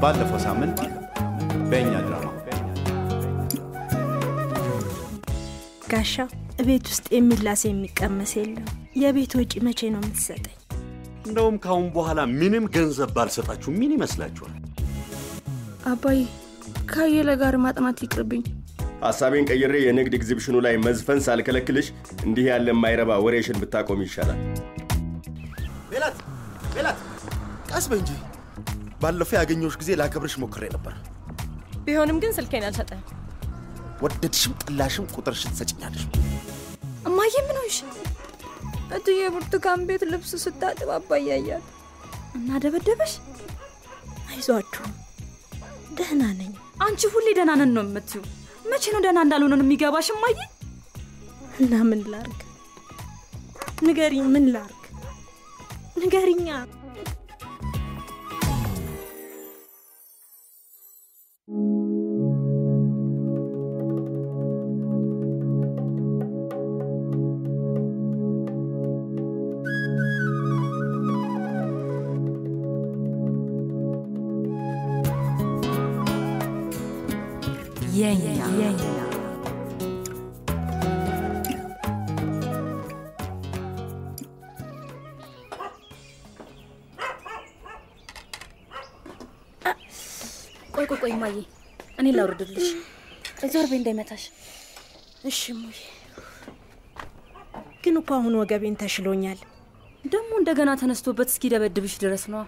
ባለፈው ሳምንት በእኛ ድራማ ጋሻ ቤት ውስጥ የሚላስ የሚቀመስ የለም። የቤት ወጪ መቼ ነው የምትሰጠኝ? እንደውም ካሁን በኋላ ምንም ገንዘብ ባልሰጣችሁ ምን ይመስላችኋል? አባዬ ከአየለ ጋር ማጥናት ይቅርብኝ። ሐሳቤን ቀይሬ የንግድ ኤግዚቢሽኑ ላይ መዝፈን ሳልከለክልሽ እንዲህ ያለ የማይረባ ወሬሽን ብታቆም ይሻላል። ሜላት ሜላት፣ ቀስ በይ እንጂ። ባለፈው ያገኘሁሽ ጊዜ ላከብርሽ ሞክሬ ነበር። ቢሆንም ግን ስልኬን አልሰጠም። ወደድሽም ጠላሽም ቁጥርሽን ትሰጭኛለሽ። እማዬ ምን ሆንሽ? እትዬ ብርቱካን ቤት ልብስ ስታጥብ አባዬ ያያል እና ደበደበሽ? አይዟችሁ ደህና ነኝ። አንቺ ሁሌ ደህና ነን ነው የምትዩ። መቼ ነው ደህና እንዳልሆነ ነው የሚገባሽ እማዬ? እና ምን ላርግ? ንገሪኝ፣ ምን ላርግ? ንገሪኛ። የኛ ቆይ ቆይ ቆይ እማዬ እኔ ላውርድልሽ። ዞር በይ እንዳይመታሽ። እሺ ሙዬ፣ ግን እኮ አሁን ወገቤን ተሽሎኛል። ደግሞ እንደገና ተነስቶበት እስኪደበድብሽ ድረስ ነዋ።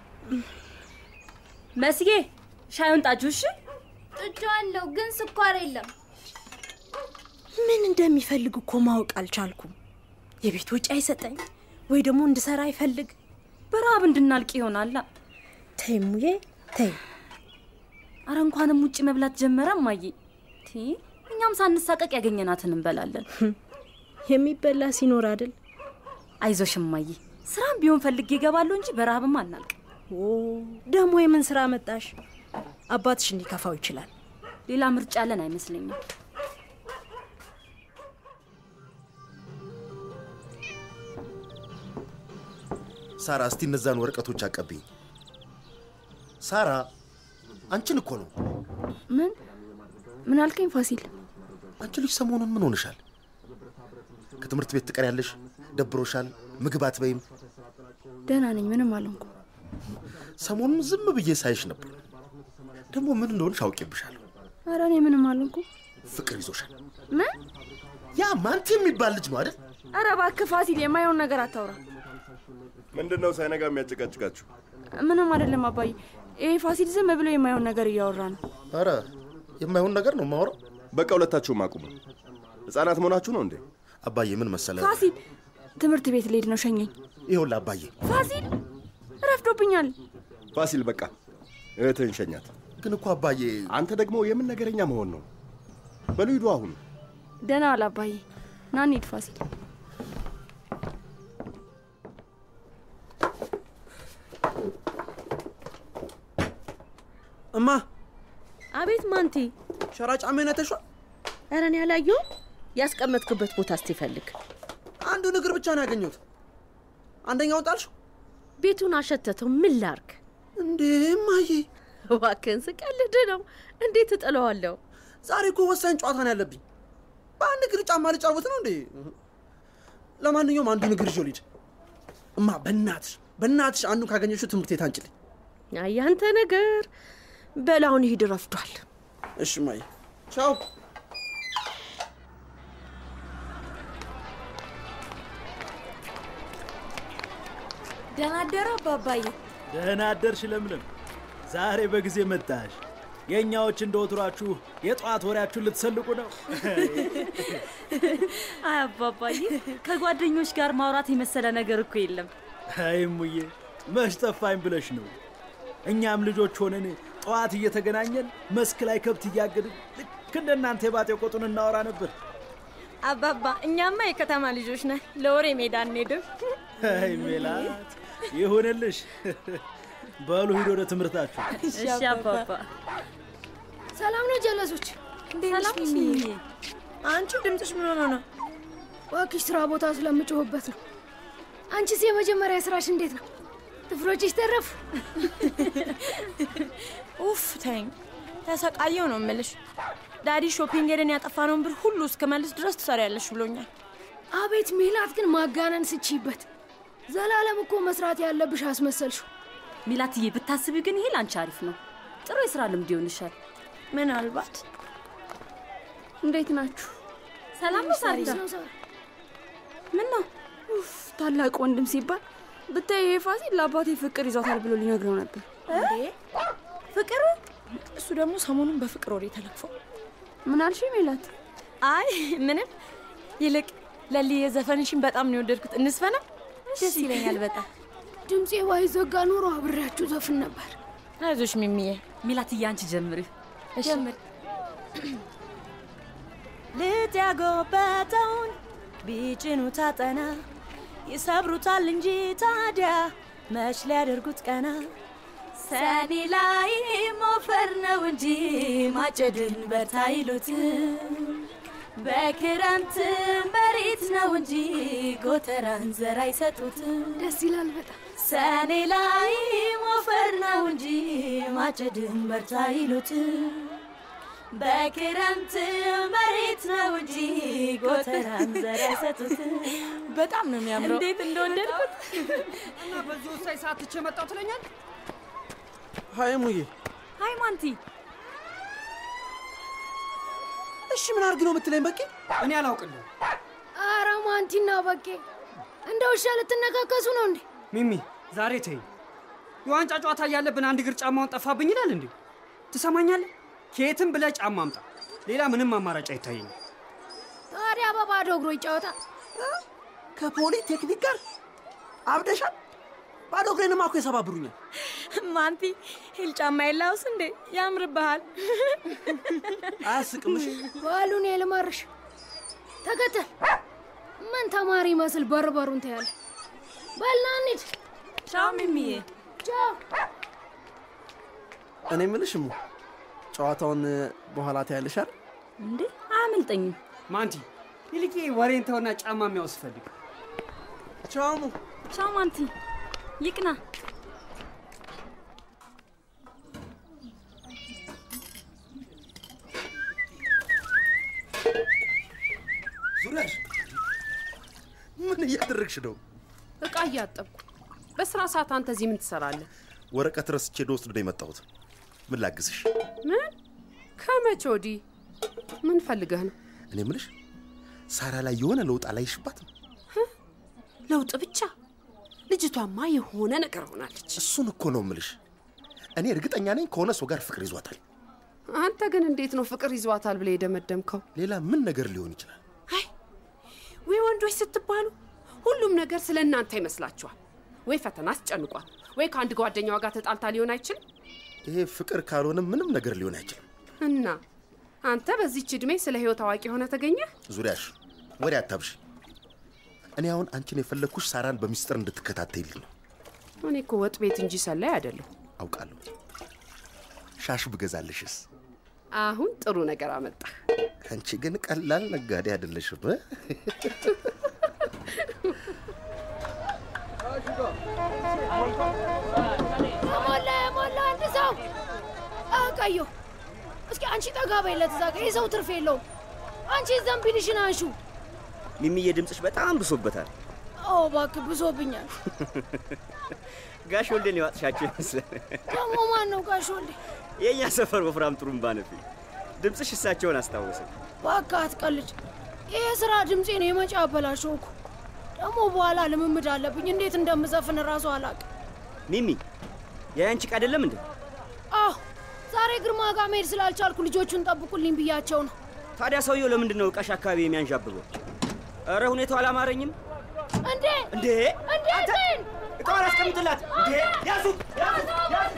መስጌ ሻዩን ጣጁ። እሺ ጥጃዋለሁ፣ ግን ስኳር የለም። ምን እንደሚፈልግ እኮ ማወቅ አልቻልኩም። የቤት ወጪ አይሰጠኝ ወይ ደግሞ እንድሰራ አይፈልግ። በረሃብ እንድናልቅ ይሆናላ። ተይ ሙዬ ተይ። አረ እንኳንም ውጭ መብላት ጀመረ እማዬ። ቲ እኛም ሳንሳቀቅ ያገኘናትን እንበላለን። የሚበላ ሲኖር አይደል? አይዞሽ እማዬ፣ ስራም ቢሆን ፈልጌ እገባለሁ እንጂ በረሃብም አናልቅ። ኦ ደግሞ የምን ስራ መጣሽ? አባትሽ እንዲከፋው ይችላል። ሌላ ምርጫ ያለን አይመስለኝም። ሳራ፣ እስቲ እነዛን ወረቀቶች አቀብኝ። ሳራ፣ አንቺን እኮ ነው። ምን ምን አልከኝ ፋሲል? አንቺ ልጅ ሰሞኑን ምን ሆነሻል? ከትምህርት ቤት ትቀሪያለሽ፣ ደብሮሻል፣ ምግብ አትበይም። ደህና ነኝ፣ ምንም አልሆንኩም። ሰሞኑን ዝም ብዬ ሳይሽ ነበር። ደግሞ ምን እንደሆንሽ አውቄብሻለሁ። ኧረ እኔ ምንም አልሆንኩም። ፍቅር ይዞሻል። ምን? ያ ማንቲ የሚባል ልጅ ነው አይደል? ኧረ እባክህ ፋሲል፣ የማይሆን ነገር አታውራ። ምንድን ነው ሳይነጋ የሚያጨቃጭቃችሁ? ምንም አይደለም አባዬ። ይሄ ፋሲል ዝም ብሎ የማይሆን ነገር እያወራ ነው። ኧረ የማይሆን ነገር ነው የማወራው። በቃ ሁለታችሁም አቁሙ። ህፃናት መሆናችሁ ነው እንዴ? አባዬ ምን መሰለ፣ ፋሲል ትምህርት ቤት ልሄድ ነው፣ ሸኘኝ። ይኸውልህ አባዬ፣ ፋሲል ረፍዶብኛል። ፋሲል በቃ እህትህን ሸኛት። ግን እኮ አባዬ፣ አንተ ደግሞ የምን ነገረኛ መሆን ነው? በሉ ሂዱ አሁን። ደህና ዋል አባዬ። ና እንሂድ ፋሲል። እማ አቤት ማንቲ፣ ሸራ ጫማዬን አይተሽዋል? ኧረ እኔ አላየሁም። ያስቀመጥክበት ቦታ እስቲ ፈልግ። አንዱን እግር ብቻ ነው ያገኘሁት። አንደኛውን ጣልሽው? ቤቱን አሸተተው። ምን ላርግ እንዴ እማዬ? እባክህን ስቀልድ ነው። እንዴት እጥለዋለሁ? ዛሬ እኮ ወሳኝ ጨዋታ ነው ያለብኝ። በአንድ እግር ጫማ ልጫወት ነው እንዴ? ለማንኛውም አንዱን እግር ይዤው ልሂድ። እማ በእናትሽ በእናትሽ አንዱን ካገኘሽው ትምህርት ቤት አንጭልኝ። ያንተ ነገር በላውን ሂድ፣ ረፍዷል። እሺ እማዬ፣ ቻው። ደህና አደሩ አባባዬ። ደህና አደርሽ ለምለም። ዛሬ በጊዜ መጣሽ። የእኛዎች እንደ ወትሯችሁ የጠዋት ወሬያችሁን ልትሰልቁ ነው። አይ አባባዬ፣ ከጓደኞች ጋር ማውራት የመሰለ ነገር እኮ የለም። አይ እሙዬ፣ መች ጠፋኝ ብለሽ ነው። እኛም ልጆች ሆነን ጠዋት እየተገናኘን መስክ ላይ ከብት እያገድን ልክ እንደ እናንተ የባጤ ቆጡን እናወራ ነበር። አባባ፣ እኛማ የከተማ ልጆች ነን፣ ለወሬ ሜዳ እንሄድም። አይ ሜላት፣ ይሁንልሽ። በሉ ሂድ ወደ ትምህርታችሁ። እሺ አባባ። ሰላም ነው ጀለሶች? ሰላም ሚሚ። አንቺ ድምፅሽ ምን ሆነ ነው? እባክሽ ስራ ቦታ ስለምጮህበት ነው። አንቺስ የመጀመሪያ ስራሽ እንዴት ነው? ጥፍሮችሽ ተረፉ። ኡፍ ተይኝ፣ ተሰቃየው ነው እምልሽ። ዳዲ ሾፒንግ ሄደን ያጠፋነውን ብር ሁሉ እስክመልስ ድረስ ትሰሪያለሽ ብሎኛል። አቤት ሜላት ግን ማጋነን ስቺበት። ዘላለም እኮ መስራት ያለብሽ አስመሰልሽው። ሚላትዬ ብታስቢ ግን ይሄ ላንቺ አሪፍ ነው። ጥሩ የስራ ልምድ ይሆንሻል። ምናልባት እንዴት ናችሁ? ሰላም ነው ሳሪታ? ምን ነው ኡፍ፣ ታላቅ ወንድም ሲባል ብታይ ይሄ ፋሲል ለአባቴ ፍቅር ይዟታል ብሎ ሊነግረው ነበር። ፍቅር? እሱ ደግሞ ሰሞኑን በፍቅር ወሬ ተለክፎ። ምን አልሽ ሜላት? አይ ምንም። ይልቅ ለልዬ ዘፈንሽን በጣም ነው የወደድኩት። እንስፈና? ደስ ይለኛል በጣም። ድምፄ ባይዘጋ ኖሮ አብሬያችሁ ዘፍን ነበር። አይዞሽ ሚሚዬ። ሚላትዬ አንቺ ጀምሪ። ጀምር። ልጥ ያጎበጠውን ቢጭኑ ታጠና ይሰብሩታል እንጂ ታዲያ መች ሊያደርጉት ቀና ሰኔ ላይ ሞፈር ነው እንጂ ማጨድን በርታ ይሉት በክረምት መሬት ነው እንጂ ጎተራን ዘር አይሰጡት። ደስ ይላል በጣም። ሰኔ ላይ ሞፈር ነው እንጂ ማጨድን በርታ ይሉት በክረምት መሬት ነው እንጂ ጎተራን ዘር አይሰጡት። በጣም ነው የሚያምረው። እንዴት እንደወደድኩት እና በዚህ ወሳኝ ሰዓት ትቼ መጣሁ ትለኛል። ሀይ ሙዬ፣ ሀይ ማንቲ። እሺ ምን አድርግ ነው የምትለኝ? በቂ እኔ አላውቅልም። አረ ማንቲና በቄ እንደ ውሻ ልትነካከሱ ነው እንዴ? ሚሚ ዛሬ ተይኝ። የዋንጫ ጨዋታ እያለብን አንድ እግር ጫማውን ጠፋብኝ ይላል እንዴ? ትሰማኛለህ? ከየትም ብለህ ጫማ አምጣ። ሌላ ምንም አማራጭ አይታየኝም። ታዲያ በባዶ እግሮ ይጫወታ። ከፖሊ ቴክኒክ ጋር አብደሻል። ባዶ እግሬንማ እኮ የሰባብሩኛል። ማንቲ ሂል ጫማ የላውስ እንዴ? ያምርብሃል። አያስቅም? እሺ በሉን ልመርሽ። ተከተል። ምን ተማሪ ይመስል በር በሩን ታያለ። በልና እንሂድ። ቻው ሚሚዬ። ቻው። እኔ የምልሽ እሙ ጨዋታውን በኋላ ታያለሽ አይደል? እንዴ አያመልጠኝም። ማንቲ ይልቅ ወሬን ተውና ጫማ የሚያውስ ፈልግ። ቻው እሙ። ቻው ማንቲ። ይቅና። ዙሪያሽ ምን እያደረግሽ ነው? እቃ እያጠብኩ። በስራ ሰዓት አንተ እዚህ ምን ትሰራለህ? ወረቀት ረስቼ ልወስድ ነው የመጣሁት። ምን ላግዝሽ? ምን? ከመቼ ወዲህ? ምን ፈልገህ ነው? እኔ ምልሽ ሳራ ላይ የሆነ ለውጥ አላይሽባትም? ለውጥ ብቻ? ልጅቷማ የሆነ ነገር ሆናለች። እሱን እኮ ነው ምልሽ። እኔ እርግጠኛ ነኝ ከሆነ ሰው ጋር ፍቅር ይዟታል። አንተ ግን እንዴት ነው ፍቅር ይዟታል ብለህ የደመደምከው? ሌላ ምን ነገር ሊሆን ይችላል? አይ ወይ ወንዶች ስትባሉ ሁሉም ነገር ስለ እናንተ ይመስላችኋል። ወይ ፈተና አስጨንቋል፣ ወይ ከአንድ ጓደኛዋ ጋር ተጣልታ ሊሆን አይችልም። ይሄ ፍቅር ካልሆነ ምንም ነገር ሊሆን አይችልም። እና አንተ በዚች ዕድሜ ስለ ህይወት አዋቂ ሆነ ተገኘ? ዙሪያሽ ወሬ አታብሽ። እኔ አሁን አንቺን የፈለግኩሽ ሳራን በሚስጥር እንድትከታተይልኝ ነው። እኔ እኮ ወጥ ቤት እንጂ ሰላይ አይደለሁ። አውቃለሁ። ሻሽ ብገዛልሽስ? አሁን ጥሩ ነገር አመጣ። አንቺ ግን ቀላል ነጋዴ አይደለሽም። እ? የሞላ የሞላ አንድ ሰው አቀዮ እስኪ አንቺ ጠጋ በይለት እዛ ጋ የሰው ትርፍ የለውም። አንቺ ዘንቢልሽን አንሹ። ሚሚዬ ድምፅሽ በጣም ብሶበታል። ኦ እባክህ ብሶብኛል። ጋሽ ወልዴን የዋጥሻቸው ይመስላል። ደግሞ ማን ነው ጋሽ ወልዴ? የእኛ ሰፈር ወፍራም ጥሩምባ ነፊ። ድምፅሽ እሳቸውን አስታወሰ። እባክህ አትቀልድ። ይሄ ስራ ድምፄን የመጪ አበላሸው እኮ። ደግሞ በኋላ ልምምድ አለብኝ። እንዴት እንደምዘፍን እራሱ አላውቅም። ሚሚ የአንቺ ዕቃ አይደለም እንዴ? አዎ ዛሬ ግርማ ጋር መሄድ ስላልቻልኩ ልጆቹን ጠብቁልኝ ብያቸው ነው። ታዲያ ሰውየው ለምንድን ነው ዕቃሽ አካባቢ የሚያንዣብበው? እረ ሁኔታው አላማረኝም። እንዴ እንዴ እንዴ ግን ዕቃዋን አስቀምጥላት። እንዴ ያዙት ያዙት ያዙት!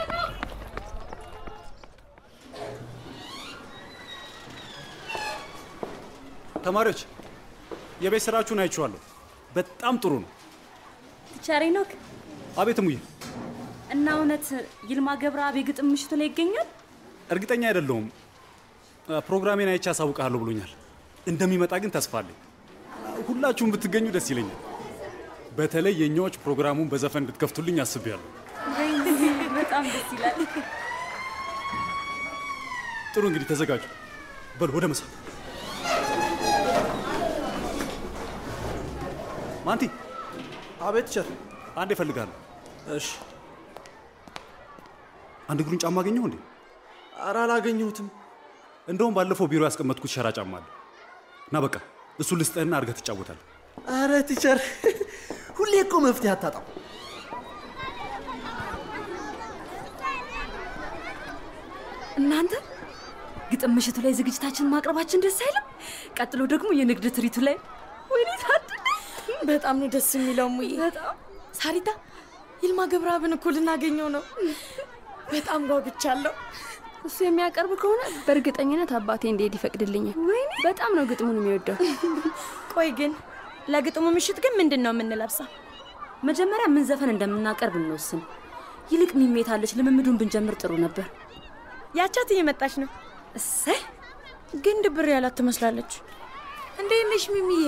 ተማሪዎች የቤት ስራችሁን አይቼዋለሁ። በጣም ጥሩ ነው። ቲቸር ሄኖክ አቤት ሙዬ፣ እና እውነት ይልማ ገብረአብ የግጥም ምሽቱ ላይ ይገኛል? እርግጠኛ አይደለሁም። ፕሮግራሜን አይቼ አሳውቅሃለሁ ብሎኛል። እንደሚመጣ ግን ተስፋ አለኝ። ሁላችሁም ብትገኙ ደስ ይለኛል። በተለይ የእኛዎች ፕሮግራሙን በዘፈን እንድትከፍቱልኝ አስቤያለሁ። በጣም ደስ ይላል። ጥሩ እንግዲህ ተዘጋጁ። በሉ ወደ ምሳ። ማንቲ። አቤት ቸር። አንድ እፈልጋለሁ። እሺ። አንድ እግሩን ጫማ አገኘሁ እንዴ? ኧረ አላገኘሁትም። እንደውም ባለፈው ቢሮ ያስቀመጥኩት ሸራ ጫማ አለ እና በቃ እሱ ልስጥህና አድርገህ ትጫወታለህ። አረ ቲቸር፣ ሁሌ እኮ መፍትሄ አታጣም። እናንተ ግጥም ምሽቱ ላይ ዝግጅታችን ማቅረባችን ደስ አይልም? ቀጥሎ ደግሞ የንግድ ትርኢቱ ላይ ወይኔ ታድል! በጣም ነው ደስ የሚለው ሙዬ። በጣም ሳሪታ፣ ይልማ ገብረአብን እኮ ልናገኘው ነው። በጣም ጓጉቻለሁ። እሱ የሚያቀርብ ከሆነ በእርግጠኝነት አባቴ እንዲሄድ ይፈቅድልኛል። በጣም ነው ግጥሙን የሚወደው። ቆይ ግን ለግጥሙ ምሽት ግን ምንድን ነው የምንለብሰው? መጀመሪያ ምን ዘፈን እንደምናቀርብ እንወስን። ይልቅ ሚሜታለች፣ ልምምዱን ብንጀምር ጥሩ ነበር። ያቻት እየመጣች ነው። እሰይ ግን ድብር ያላት ትመስላለች። እንዴት ነሽ ሚሚዬ?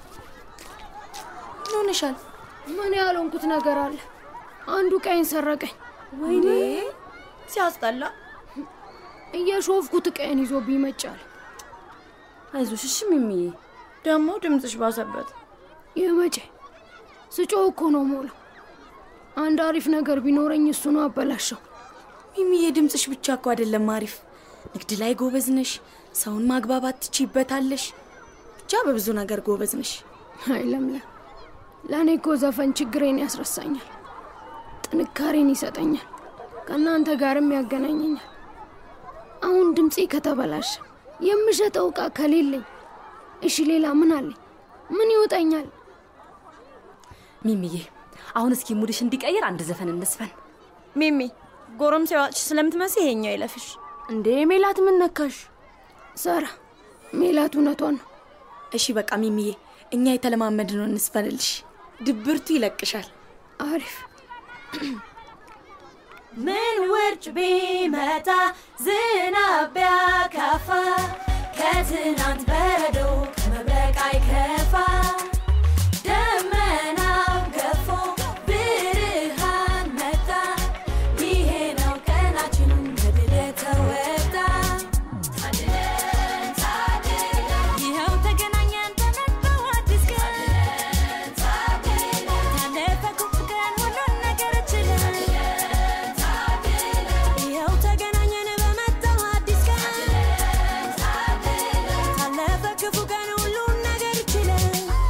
ምን ሆነሻል? ምን ያልሆንኩት ነገር አለ? አንዱ ቀይን ሰረቀኝ። ወይኔ ሲያስጠላ። እየሾፍኩት ቀይን ይዞ ቢመጫል። አይዞሽ እሺ ሚሚዬ። ደግሞ ድምፅሽ ባሰበት። የመቼ ስጮህ እኮ ነው ሞላው። አንድ አሪፍ ነገር ቢኖረኝ እሱ ነው አበላሸው። ሚሚዬ ድምፅሽ ብቻ እኮ አይደለም አሪፍ፣ ንግድ ላይ ጎበዝ ነሽ፣ ሰውን ማግባባት ትችይበታለሽ። ብቻ በብዙ ነገር ጎበዝ ነሽ። አይ ለምለም፣ ለእኔ እኮ ዘፈን ችግሬን ያስረሳኛል፣ ጥንካሬን ይሰጠኛል፣ ከእናንተ ጋርም ያገናኘኛል። አሁን ድምፄ ከተበላሸ የምሸጠው ዕቃ ከሌለኝ፣ እሺ ሌላ ምን አለኝ? ምን ይወጣኛል? ሚሚዬ አሁን እስኪ ሙድሽ እንዲቀይር አንድ ዘፈን እንስፈን። ሚሚ ጎረምሳ ዋጭሽ ስለምትመስይ ይሄኛው ይለፍሽ። እንዴ ሜላት ምን ነካሽ? ሳራ ሜላት እውነቷን ነው። እሺ በቃ ሚሚዬ፣ እኛ የተለማመድነው እንስፈንልሽ፣ ድብርቱ ይለቅሻል። አሪፍ ምን ውርጭ ቢመጣ ዝናብ ቢያካፋ ከትናንት በረዶ ከመብረቅ አይከፋ ደመናው ገፎ ብርሃን መጣ ይሄ ነው ቀናችን በድል የተወጣ ታድለን ታድለን ይኸው ተገናኘን ተነባው አዲስ ቀን ታለፈ ክፉ ቀን ሁሉን ነገር ችለን ይኸው ተገናኘን በመጣው አዲስ ቀን ታለፈ ክፉ ቀን ሁሉን ነገር ችለን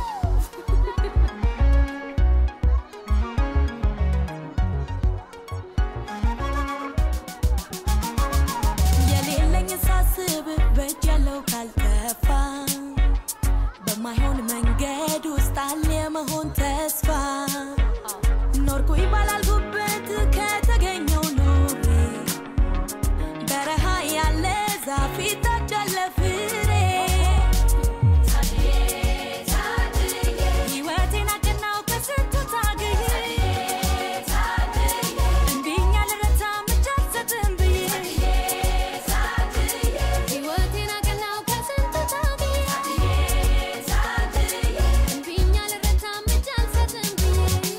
የሌለኝ ሳስብ በእጅ ያለው ካልጠፋ በማይሆን መንገድ ውስጥ አለ የመሆን ተስፋ ኖርኩ ይባላል ጉበት ከተገኘው ኑሬ በረሃ ያለ ዛፍ ይታጫለ ፍሬ ሕይወቴን አቀናው ከስንቱ ታግዬ እምቢኝ አልረታም እጅ አልሰጥም ብዬ ሕይወቴን አቀናው ከስንቱ ታግዬ እምቢኝ አልረታም እጅ አልሰጥም ብዬ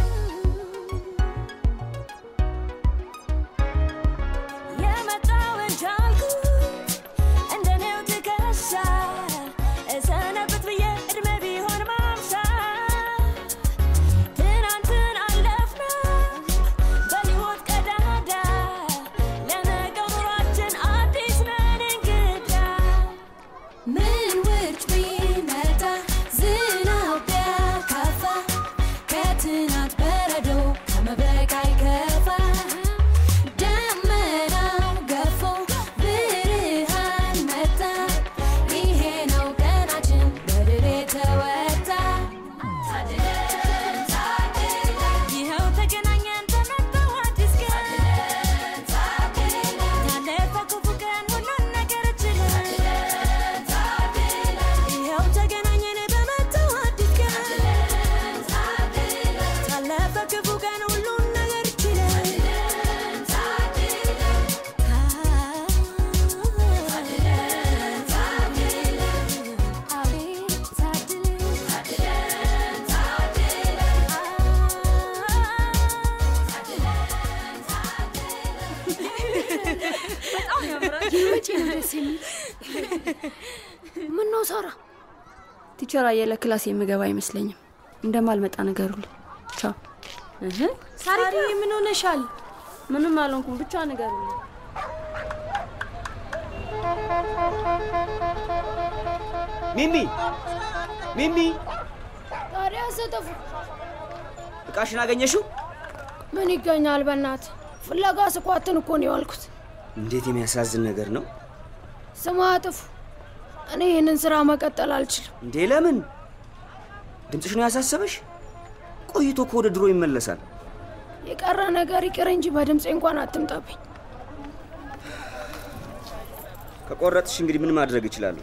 የመጣውን ቻልኩት እንደኔው ትከሻ እሰነብት ብዬ እድሜ ቢሆን ማምሻ ትናንትን አለፍነው በሕይወት ቀዳዳ ለነገው ኑሯችን አዲስ ነን እንግዳ ምን ውርጭ ቢመጣ ዝናብ ቢያካፋ ከትናንት በረዶ ከመብረቅ አይከፋ ደመናው ገፎ ብርሃን መጣ ይሄ ነው ቀናችን በድል የተወጣ ታድለን ታድለን ይኸው ተገናኘን በመጣው አዲስ ቀን ታለፈ ክፉ ቀን ሁሉን ነገር ችለን ይኸው ተገናኘን በመጣው አዲስ ቀን ታለፈ ክፉ ቀን ሁሉን ነገር ችለን ታድለን ደስ የሚል ምን ነው ሳራ? ቲቸር አየለ ክላስ የምገባ አይመስለኝም። እንደማልመጣ ንገሩልኝ። ቻው። ሳሪ ምን ሆነሻል? ምንም አልሆንኩም፣ ብቻ ንገሩልኝ። ሚሚ ሚሚ፣ ታዲያ ሰጠፉ እቃሽን አገኘሽው? ምን ይገኛል? በእናት ፍለጋ ስኳትን እኮ ነው የዋልኩት። እንዴት የሚያሳዝን ነገር ነው ስማ አጥፉ፣ እኔ ይህንን ስራ መቀጠል አልችልም። እንዴ! ለምን? ድምፅሽ ነው ያሳሰበሽ? ቆይቶ እኮ ወደ ድሮ ይመለሳል። የቀረ ነገር ይቅር እንጂ በድምፄ እንኳን አትምጣብኝ። ከቆረጥሽ እንግዲህ ምን ማድረግ እችላለሁ?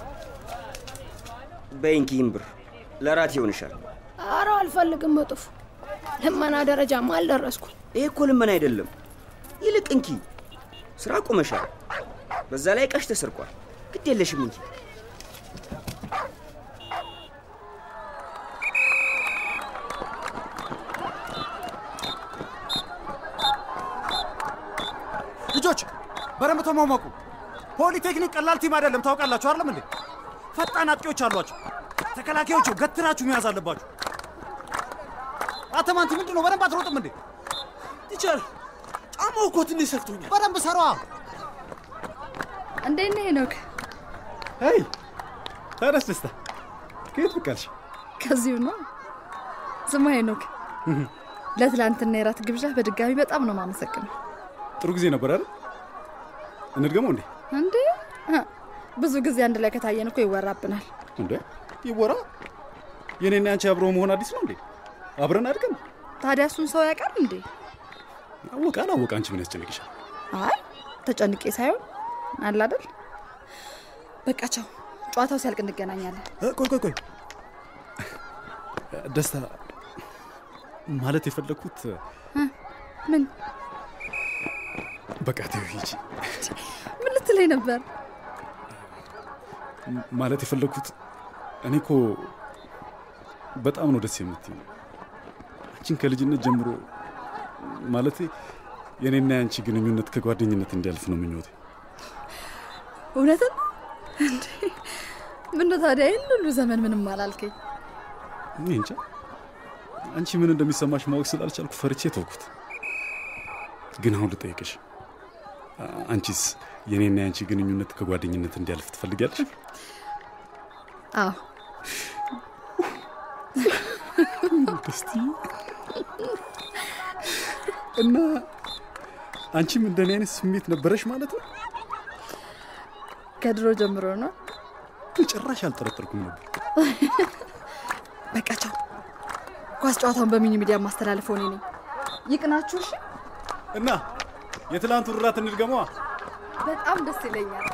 በይንኪ ይህን ብር ለራት ይሆንሻል። አረ አልፈልግም እጥፉ፣ ልመና ደረጃማ አልደረስኩም። ይሄ እኮ ልመና አይደለም። ይልቅ እንኪ ስራ ቆመሻል። በዛ ላይ እቃሽ ተሰርቋል። ግድ የለሽም እንኪ። ልጆች በደንብ ተሟሟቁ። ፖሊቴክኒክ ቀላል ቲም አይደለም፣ ታውቃላችሁ አይደለም እንዴ? ፈጣን አጥቂዎች አሏቸው። ተከላካዮቹ ገትራችሁ መያዝ አለባችሁ። አተማንቲ ምንድን ነው? በደንብ አትሮጥም እንዴ? ቲቸር ጫማው እኮ ትንሽ ሰፍቶኛል። በደንብ ሰሯ። እንዴት ነህ ሄኖክ? ሄይ ታዲያስ ደስታ ከየት ብቅ አልሽ? ከዚሁ ነው። ስማ ሄኖክ፣ ለትላንትና የራት ግብዣ በድጋሚ በጣም ነው ማመሰግነው። ጥሩ ጊዜ ነበር አይደል? እንድገመው እንዴ? እንዴ እ፣ ብዙ ጊዜ አንድ ላይ ከታየን እኮ ይወራብናል። እንዴ ይወራ። የኔና ያንቺ አብሮ መሆን አዲስ ነው እንዴ? አብረን አድገን ታዲያ እሱን ሰው ያውቃል እንዴ? አወቀ አላወቀ አንቺ ምን ያስጨንቅሻል? አይ ተጨንቄ ሳይሆን አለ አይደል። በቃ ቻው፣ ጨዋታው ሲያልቅ እንገናኛለን። እ፣ ቆይ ቆይ ቆይ ደስታ ማለት የፈለግኩት እ፣ ምን በቃ ተይው ሂጂ። ምን ልትለኝ ነበር? ማለት የፈለግኩት እኔ እኮ በጣም ነው ደስ የምትይው። አንቺን ከልጅነት ጀምሮ ማለት የኔና የአንቺ ግንኙነት ከጓደኝነት እንዲያልፍ ነው ምኞቴ። እውነትን እንዴ? ምነው ታዲያ ይህን ሁሉ ዘመን ምንም አላልከኝ? እኔ እንጃ አንቺ ምን እንደሚሰማሽ ማወቅ ስላልቻልኩ ፈርቼ ተውኩት። ግን አሁን ልጠይቅሽ፣ አ- አንቺስ የኔና የአንቺ ግንኙነት ከጓደኝነት እንዲያልፍ ትፈልጊያለሽ? አዎ ደስቲ እና አንቺም እንደኔ አይነት ስሜት ነበረሽ ማለት ነው? ከድሮ ጀምሮ ነው። ጭራሽ አልጠረጠርኩም ነበር። በቃ ቻው። ኳስ ጨዋታውን በሚኒ ሚዲያ ማስተላለፈው እኔ ነኝ። ይቅናችሁ። እሺ። እና የትላንቱ ራት እንድገመዋ። በጣም ደስ ይለኛል።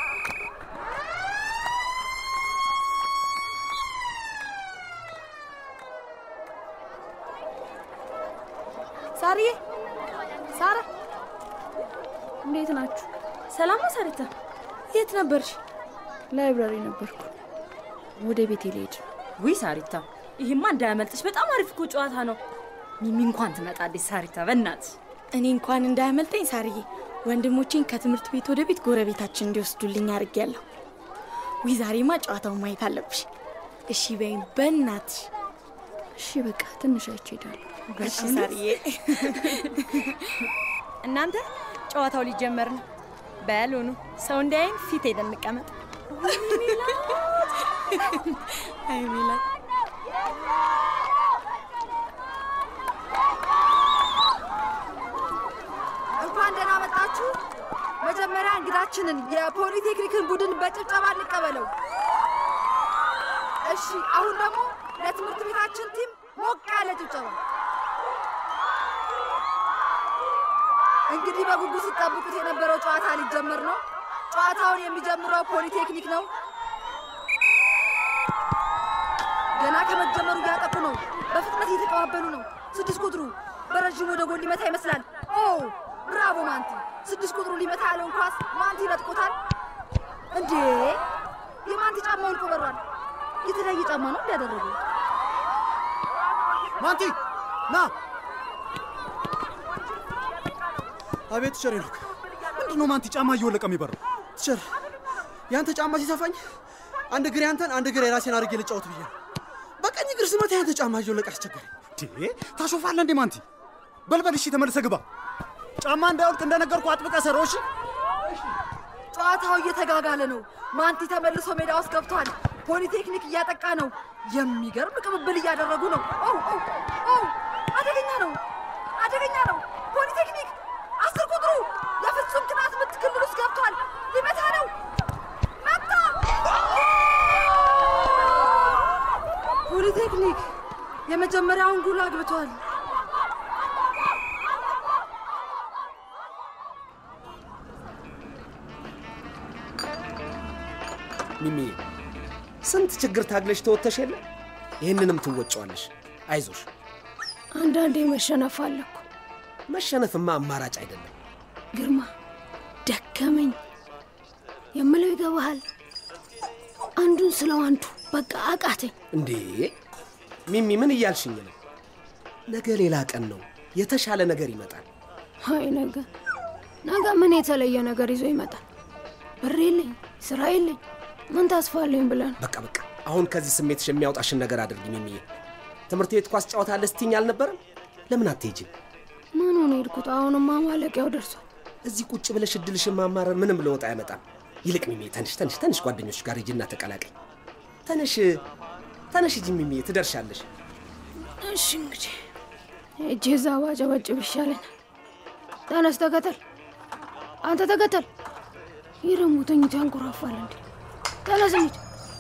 ሳርዬ፣ ሳራ እንዴት ናችሁ? ሰላም ነው ሳሪታ? የት ነበርሽ? ላይብራሪ ነበርኩ። ወደ ቤቴ ልሄድ ነው። ውይ ሳሪታ፣ ይህማ እንዳያመልጥሽ። በጣም አሪፍ እኮ ጨዋታ ነው። ሚሚ እንኳን ትመጣለች። ሳሪታ በእናትሽ እኔ እንኳን እንዳያመልጠኝ ሳርዬ፣ ወንድሞቼን ከትምህርት ቤት ወደ ቤት ጎረቤታችን እንዲወስዱልኝ አድርጌያለሁ። ውይ ዛሬማ ጨዋታውን ማየት አለብሽ። እሺ በይም በእናትሽ። እሺ በቃ ትንሽ አይቼ እሄዳለሁ። እሺ ሳርዬ። እናንተ ጨዋታው ሊጀመር ነው። በሉ ኑ፣ ሰው እንዳይን ፊት ሄደን እንቀመጥ። አይ ሜላት እንኳን ደህና መጣችሁ። መጀመሪያ እንግዳችንን የፖሊቴክኒክን ቡድን በጭብጨባ እንቀበለው። እሺ፣ አሁን ደግሞ ለትምህርት ቤታችን ቲም ሞቅ ያለ ጭብጨባ። እንግዲህ በጉጉት ሲጠብቁት የነበረው ጨዋታ ሊጀመር ነው። ጨዋታውን የሚጀምረው ፖሊቴክኒክ ነው። ገና ከመጀመሩ እያጠቁ ነው። በፍጥነት እየተቀባበሉ ነው። ስድስት ቁጥሩ በረዥሙ ወደ ጎል ሊመታ ይመስላል። ኦ ብራቮ ማንቲ! ስድስት ቁጥሩ ሊመታ ያለውን ኳስ ማንቲ ይነጥቆታል። እንዴ የማንቲ ጫማ ወልቆ በሯል። የተለያየ ጫማ ነው እንዲያደረገው ማንቲ ና። አቤት ቸር ሄኖክ፣ ምንድን ነው ማንቲ ጫማ እየወለቀ የሚበረው? ቲቸር ያንተ ጫማ ሲሰፋኝ አንድ እግር ያንተን አንድ እግር የራሴን አድርጌ ልጫወት ብዬ ነው። በቀኝ እግር ስመታ ያንተ ጫማ እየወለቀ አስቸገረኝ። ታሾፋለህ እንዴ ማንቲ? በልበል እሺ፣ ተመልሰህ ግባ። ጫማ እንዳይወልቅ እንደነገርኩ አጥብቀህ ሰረው እሺ። ጨዋታው እየተጋጋለ ነው። ማንቲ ተመልሶ ሜዳ ውስጥ ገብቷል። ፖሊቴክኒክ እያጠቃ ነው። የሚገርም ቅብብል እያደረጉ ነው። ኦ ኦ ኦ! አደገኛ ነው፣ አደገኛ ነው። ፖሊቴክኒክ አስር ቁጥሩ የፍጹም ቅጣት ምት ክልል ውስጥ ገብቷል። ሊመታ ነው። መታ! ፖሊቴክኒክ የመጀመሪያውን ጎል አግብቷል። ሚሚዬ ስንት ችግር ታግለሽ ተወጥተሽ የለ ይህንንም ትወጫዋለሽ። አይዞሽ። አንዳንዴ መሸነፍ አለ እኮ መሸነፍማ አማራጭ አይደለም። ግርማ። ደከመኝ የምለው ይገባሃል። አንዱን ስለው አንዱ በቃ አቃተኝ። እንዴ ሚሚ ምን እያልሽኝ ነው? ነገ ሌላ ቀን ነው። የተሻለ ነገር ይመጣል። አይ ነገ ነገ ምን የተለየ ነገር ይዞ ይመጣል? ብር የለኝ፣ ስራ የለኝ፣ ምን ተስፋ አለኝ ብለን በቃ በቃ አሁን ከዚህ ስሜትሽ የሚያወጣሽን ነገር አድርጊ ሚሚዬ። ትምህርት ቤት ኳስ ጨዋታ አለ ስትይኝ አልነበረም? ለምን አትሄጂም? ምን ሆነ ሄድኩት? አሁንማ ማለቂያው ደርሷል። እዚህ ቁጭ ብለሽ እድልሽን ማማረር ምንም ለውጥ አያመጣም። ይልቅ ሚሚዬ ተንሽ ተንሽ ተንሽ ጓደኞች ጋር ሂጂና ተቀላቀይ። ተነሽ ተነሽ ሂጂ ሚሚዬ፣ ትደርሻለሽ። እሺ እንግዲህ እጄ እዛ ባጨበጭብ ይሻለኛል። ተነስ፣ ተከተል፣ አንተ ተከተል። ይህ ደግሞ ተኝቶ ያንኮራፋል እንዴ? ተነስ እንሂድ።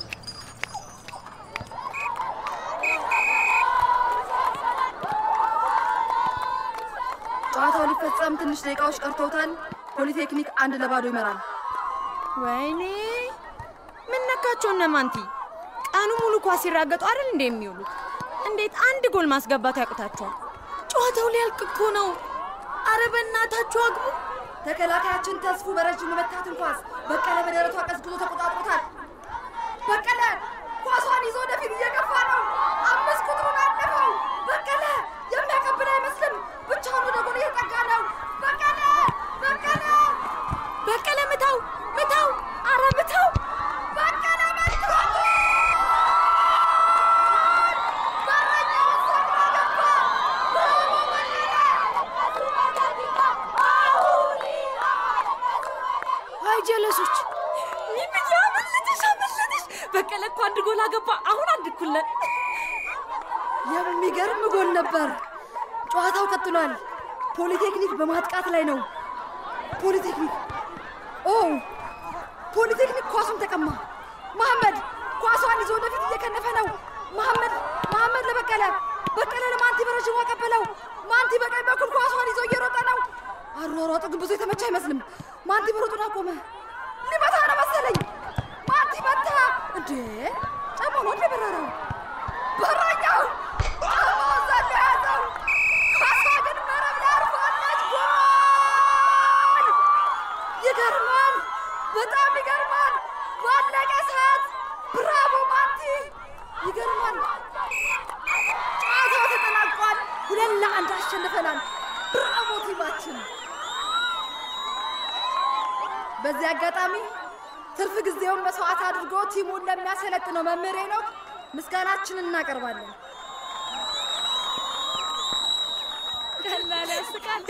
ጨዋታው ሊፈጸም ትንሽ ደቂቃዎች ቀርተውታል። ፖሊቴክኒክ አንድ ለባዶ ይመራል። ወይኔ ምን ነካቸው እነ ማንቲ? ቀኑ ሙሉ ኳስ ሲራገጡ አይደል እንደ የሚውሉት? እንዴት አንድ ጎል ማስገባት ያቅታቸዋል? ጨዋታው ሊያልቅ እኮ ነው። አረ በእናታችሁ አግቡ። ተከላካያችን ተስፉ በረጅሙ መታትን ኳስ በቀለ በደረቷ ቀዝቅዞ ተቆጣጥሮታል። በቀለ ኳሷን ይዞ ወደፊት እየገፋ ነው። አምስት ቁጥሩን አለፈው። በቀለ የሚያቀብል አይመስልም። ብቻውን ወደ ጎል እየጠጋ ነው። በቀለ በቀለ በቀለ ምታው፣ ምታው፣ አረ ምታው። በቀለ መታው። በረኛውን ሰብሮ ገባ። ብራቮ አይ ጀለሶች፣ ሚሚዬ አመለጠሽ፣ አመለጠሽ። በቀለ እኮ አንድ ጎል አገባ። አሁን አንድ እኩል ነን። የሚገርም ጎል ነበር። ጨዋታው ቀጥሏል። ፖሊቴክኒክ በማጥቃት ላይ ነው። ፖሊቴክኒክ ኦ ፖሊቴክኒክ ኳሱን ተቀማ። መሐመድ ኳሷን ይዞ ወደፊት እየከነፈ ነው። መሐመድ መሐመድ ለበቀለ በቀለ ለማንቲ በረዥሙ አቀበለው። ማንቲ በቀኝ በኩል ኳሷን ይዞ እየሮጠ ነው። አሯሯጡ ግን ብዙ የተመቸ አይመስልም። ማንቲ መሮጡን አቆመ። ሊመታ ነው መሰለኝ። ማንቲ መታ። እንዴ ጫማ ነው እንደ በረረው በረኛው ጫማውን ዘሎ ያዘው። ኳሷ ግን መረብ ላይ አርፋለች። ጎል! ይገርማል፣ በጣም ይገርማል። ባለቀ ሰዓት ብራቮ ማንቲ! ይገርማል። ጨዋታው ተጠናቋል። ሁለት ለአንድ አሸንፈናል። ብራቮ ቲማችን። በዚህ አጋጣሚ ትርፍ ጊዜውን መስዋዕት አድርጎ ቲሙን ለሚያሰለጥነው መምህር ሄኖክ ምስጋናችንን እናቀርባለን። ቀላል ያስቃል።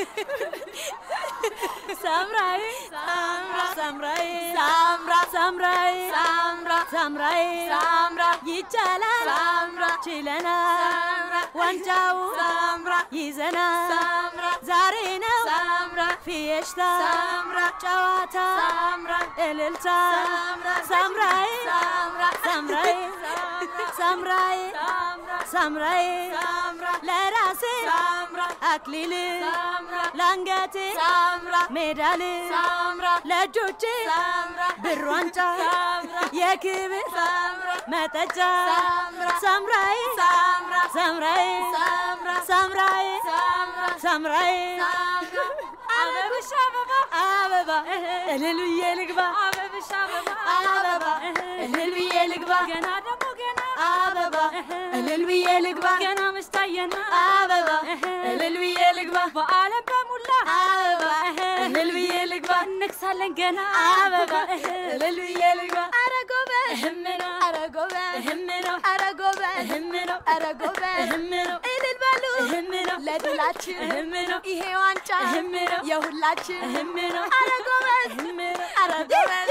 ሳምራይ ሳምራ ሳምራይ ሳምራ ሳምራይ ሳምራ ሳምራይ ሳምራ ይቻላል ሳምራ ችለናል ሳምራ ዋንጫው ሳምራ ይዘናል ሳምራ ዛሬ ነው ሳምራ ፊየሽታ ሳምራ ጨዋታ ሳምራ እልልታ ሳምራ ሳምራይ ሳምራ ሳምራይ ሳምራይ ሳምራይ ለራሴ አክሊል ለአንገቴ ሜዳል ለእጆቼ ብር ዋንጫ የክብር መጠጫ ሳምራይ ሳምራይ ሳምራይ ሳምራይ አበብሽ አበባ አበባ እልል ብዬ ልግባ አበብሽ አበባ አበባ እልል ብዬ ልግባ ገና ደግሞ ገና አበባ እልል ብዬ ልግባ ገና መስታየና አበባ እልል ብዬ ልግባ በዓለም በሙላ አበባ እልል ብዬ ልግባ እነግሳለን ገና አበባ እልል ብዬ ልግባ ኧረ ጎበዝ እህም ነው ኧረ ጎበዝ እህም ነው ኧረ ጎበዝ እህም ነው ኧረ ጎበዝ እህም ነው እልል በሉ እህም ነው ለድላችን እህም ነው ይሄ ዋንጫ እህም ነው የሁላችን እህም ነው ኧረ ጎበዝ እህም ነው ኧረ ጎበዝ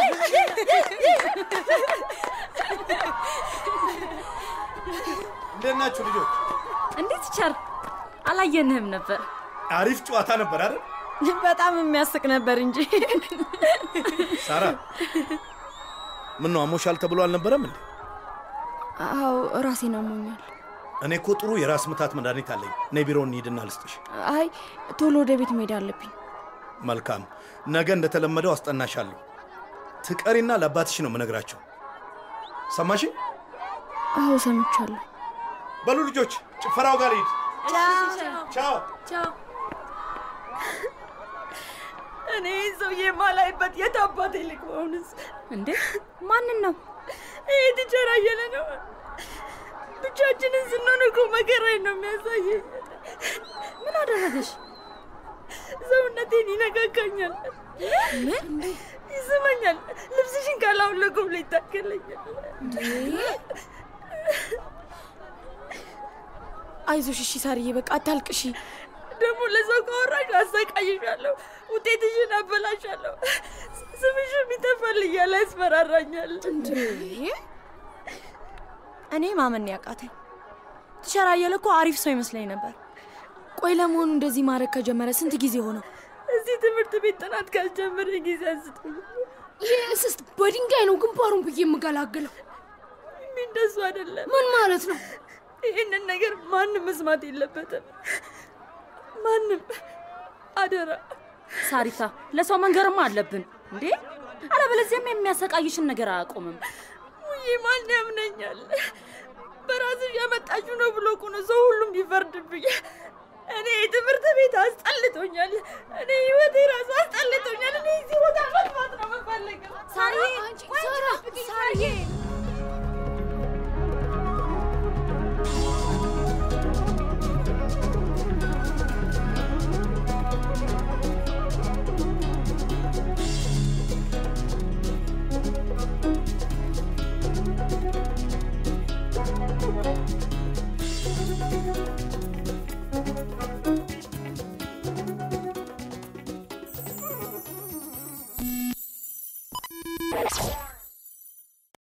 እንዴት ናችሁ ልጆች? እንዴት ቸር አላየንህም ነበር። አሪፍ ጨዋታ ነበር አይደል? በጣም የሚያስቅ ነበር እንጂ ሳራ ምን ነው አሞሻል ተብሎ አልነበረም እንዴ? አዎ ራሴን አሞኛል። እኔ እኮ ጥሩ የራስ ምታት መድኃኒት አለኝ። ነይ ቢሮ እንሂድና ልስጥሽ። አይ ቶሎ ወደ ቤት መሄድ አለብኝ። መልካም፣ ነገ እንደተለመደው አስጠናሻለሁ። ትቀሪና ለአባትሽ ነው የምነግራቸው። ሰማሽ? አዎ ሰምቻለሁ። በሉ ልጆች፣ ጭፈራው ጋር ሂድ። ቻው ቻው። እኔ ሰውዬ የማላይበት የት አባቴ ልግባውንስ? እንዴ ማንን ነው? ይህ ቲቸር አየለ ነው። ብቻችንን ስንሆን እኮ መከራዬን ነው የሚያሳየኝ። ምን አደረገሽ? ሰውነቴን ይነካካኛል። ምን? ይስመኛል። ልብስሽን ካላውለቁ ብሎ ይታከለኛል። አይዞሽ እሺ ሳርዬ፣ በቃ አታልቅሺ። ደግሞ ለሰው ካወራሽ አሰቃይሻለሁ፣ ውጤትሽን አበላሻለሁ፣ ስምሽም ይጠፋል እያለ ያስፈራራኛል። እኔ ማመን ያቃተኝ ቲቸር አየለ እኮ አሪፍ ሰው ይመስለኝ ነበር። ቆይ ለመሆኑ እንደዚህ ማድረግ ከጀመረ ስንት ጊዜ ሆነው? እዚህ ትምህርት ቤት ጥናት ካልጀመረ ጊዜ አንስቶ ይህ እስስት በድንጋይ ነው ግንባሩን ብዬ የምገላግለው። እንደሱ አይደለም። ምን ማለት ነው? ይህንን ነገር ማንም መስማት የለበትም። ማንም አደራ። ሳሪታ ለሰው መንገርማ አለብን እንዴ? አለበለዚያም የሚያሰቃይሽን ነገር አያቆምም። ውይ ማን ያምነኛል? በራስሽ ያመጣችሁ ነው ብሎ እኮ ነው ሰው ሁሉም ቢፈርድብኝ። እኔ የትምህርት ቤት አስጠልቶኛል። እኔ ህይወቴ ራሱ አስጠልቶኛል። እኔ እዚህ ቦታ መጥፋት ነው የምፈልገው። ሳርዬ፣ ቆይ ሳራ፣ ጠብቂኝ፣ ሳርዬ። Thank you.